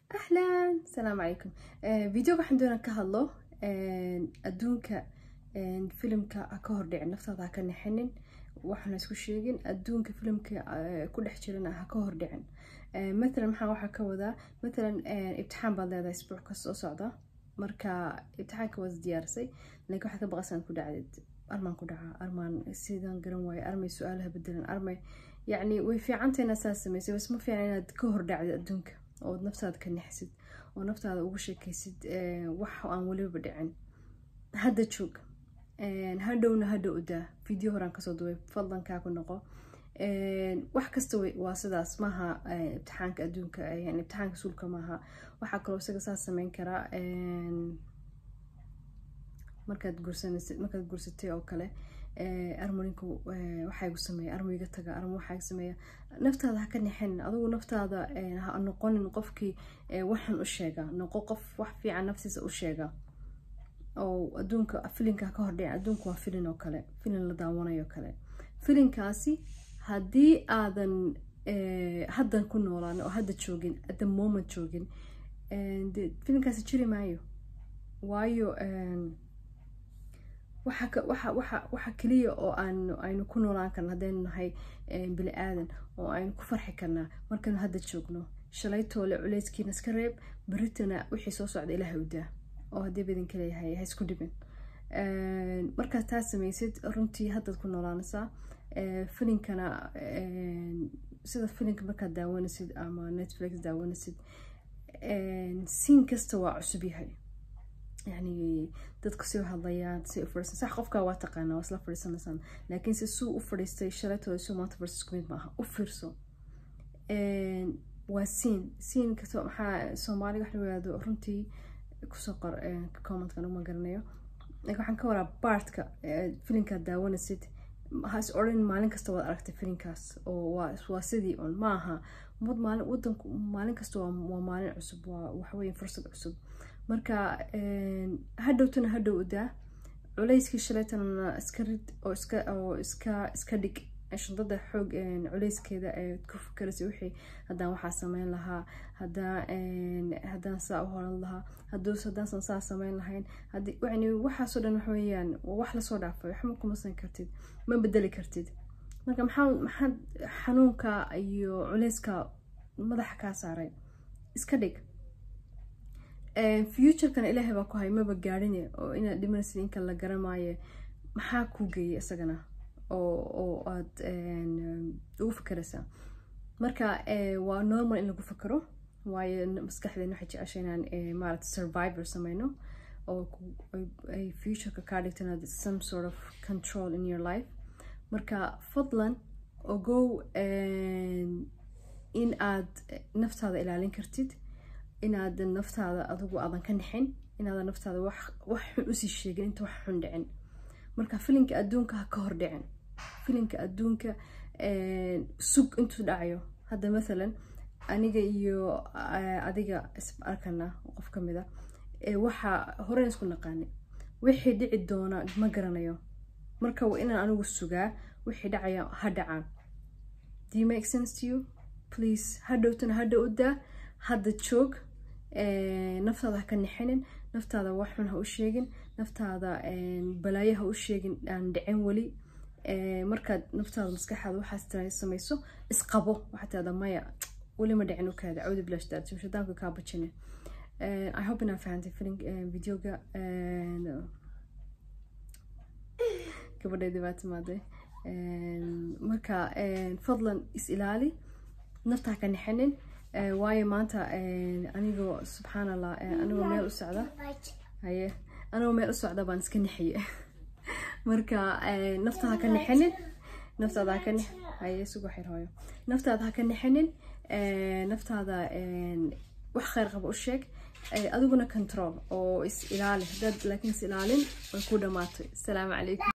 ahlan asalaamu calaykum videoga waxaan doonaa ka hadlo adduunka filimka ha ka hordhicin naftaada ha ka nixinin waxaana isku sheegin adduunka filimka ku dhex jirana ha ka hordhicin matalan maxaa waxaa ka wadaa matalan ibtixaan baad leedahay isbuuc ka soo socda marka ibtixaanka waad diyaarisay laakiin waxaad ka baqaysan ku dhacdid armaan ku dhaca armaan sidaan garan waayo armay su-aalaha bedelan armay yacni way fiicanta inaad saas samaysay bas ma fiican inaad ka hordhacdid adduunka ood naftaada ka nixsid oo naftaada ugu sheekaysid wax aan weliba dhicin hadda joog hadhowna hadha udaa video horaan kasoo duway fadlan kaa ku noqo wax kasta waa sidaas maaha ibtixaanka adduunka yani ibtixaanka suulka maaha waxaa kaloo isaga saas sameyn karaa markaad gursanaysid markaad gursatay oo kale armoninku waxaa gu sameeya armoyga taga armo waxaa gu sameeya naftaada ha ka nixin adigu naftaada ha noqonin qofkii waxan u sheega noqo qof wax fiican naftiisa u sheega oo adduunka filinka ha ka hordhica adduunka waa filin oo kale filin la daawanayo kale filinkaasi haddii aadan haddan ku noolaan oo hadda joogin at the moment joogin de filinkaasi jiri maayo waayo waxa keliya oo aynu ku noolaan karna haddaynu nahay bili aadan oo aynu ku farxi karnaa markaynu hadda joogno shalaytoole culeyskiina iska reeb beritana wixii soo socda ilaah udaa oo haddii badinka leeyahay ha isku dhibin markaad taa samaysid runtii haddaad ku noolaanaysaa filinkana sida filinka markaad daawanaysid ama netflix daawanaysid siin kasta waa cusub yahay yani dadku si u hadlayaan si u fadhiisan sax qofkaa waa taqaanaa waa isla fadhiisanaysaan laakiin se suu u fadhiistay shalaytooda suu maanta fadhiista isku mid maaha u fiirso waa siin siin kasto maxaa soomaaliga wax la yihahdo runtii kusoo qor commentkan uma garanayo laakiin waxaan ka waraa baartka filinkaad daawanaysid ha is odhan maalin kasta waad aragtay filinkaas oo waa waa sidii un maaha mud maalin wadanku maalin kasta waa maalin cusub waa waxweeye fursad cusub marka hadhowtana hadhow udaa culeyskii shalaytana iska rid oo iska oo iska iska dhig shundada xoog culeyskeeda ee ku fikaraysay wixii haddaan waxaa sameyn lahaa hadaa haddaan saa u horan lahaa haduus haddaasan saa sameyn lahayn haddii yani waxaasoo dhan waxa weeyaan waa wax lasoo dhaafay waxma kumasan kartid ma bedeli kartid marka maxaa maxaad xanuunka iyo culeyska madaxa kaa saaray iska dhig futurekana ilaahay baa ku hay maba gaadhine oo inaad dhimanaysid inka la garamaaye maxaa kuu geeyay isagana oo aad ugu fikeraysaa marka waa normal in lagu fikero waayo maskaxdeena waxay jecesha inaan maarata survivor sameyno oo ay futureka kaa dhigto inaad some sort of control in your life marka fadlan ogow in aad naftaada ilaalin kartid inaadan naftaada adigu aadan ka nixin inaadan naftaada wax xun usii sheegin inta wax xun dhicin marka filinka adduunka ha ka hor dhicin filinka adduunka sug intuu dhacayo hadda mathalan aniga iyo adiga is arkana qof ka mid a waxaa horeyn isku naqaani wixii dhici doona ma garanayo marka waa inaan anigu sugaa wixii dhacaya ha dhacaan do you make sense to you please hadhowtana hadha u daa hadda joog naftaada ha ka nixinin naftaada wax xun ha u sheegin naftaada balaayo ha u sheegin aan dhicin weli markaad naftaada maskaxaada waxaas samayso isqabo waxaa tirada maya weli ma dhicin ukaada cawdi bilaash daarti shadaanka kaa bajine i hope inaa fahantay film videoga gabadhay dhibaato maaday marka fadlan is ilaali nafta ha ka nixinin waayo maanta anigoo subxaan allah anigoo meel u socda haye anigoo meel u socda baan iska nixiye marka naftaada ha ka nixinin naftaada ha ka nix haye sugo xir hooyo naftaada ha ka nixinin naftaada wax kheyr qaba u sheeg adiguna control oo is ilaali haddaad laakiin is ilaalin way ku dhamaatay asalaamu calaykum